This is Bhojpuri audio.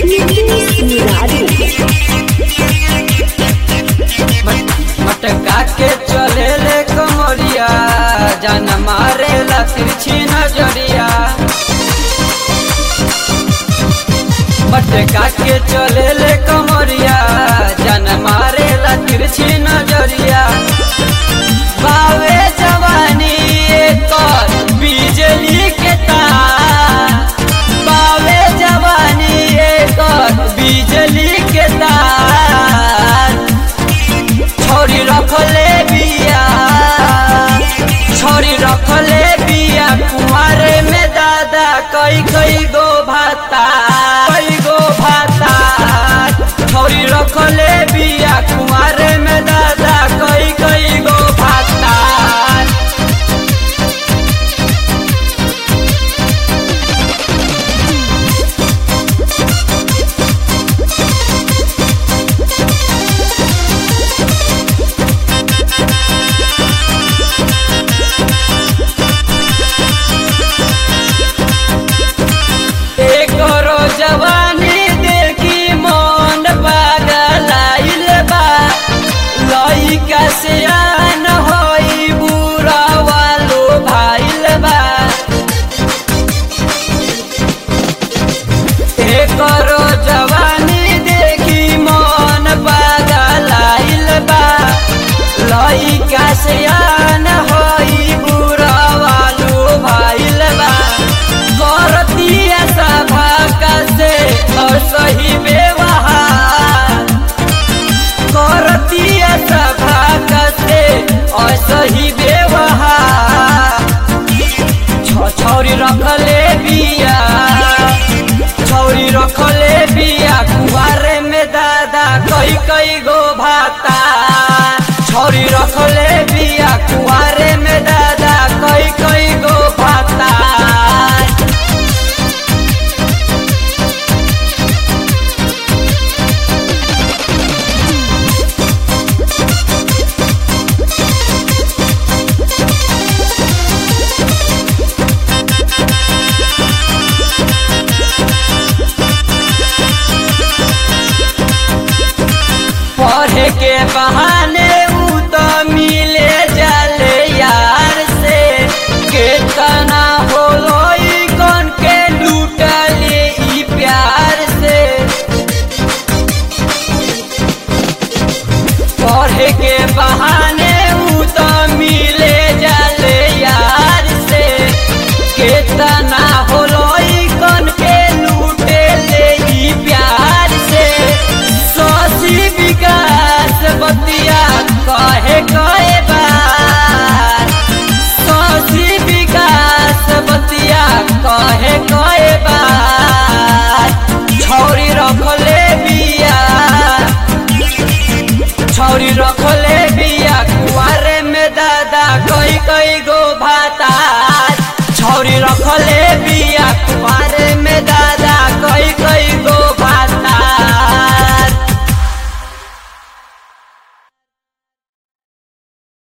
नीतीश मुरारी मटका के चले ले कमरिया जान मारे ला तिरछी नजरिया मटका के चले ले कमरिया जान मारे ला तिरछी नजरिया बावे जवानी एकर बिजली के तार बावे जवानी एकर बिजली के तार छोरी रखले बिया छोरी रखले बिया कुमारे में दादा कई कई गो भाता कई गो भाता छोरी रखले बिया कुमारे में दादा कई कई गो भाता एकरो जवानी देखी मन पागलाइल बा लइका सियान होई बुरा वालो भाइल बा एकरो जवानी देखी मन पागलाइल बा लइका सियान होई बुरा वालो भाइल बा करतिया सभा से और सही व्यवहार करतिया सभा से और सही व्यवहार छ- छौरी रखले बिया छौरी रखले बिया कुआरे में दादा कई कई गो भाता छौरी रखले बिया कुआरे में दादा कई कई गो भाता पढ़े के बहाने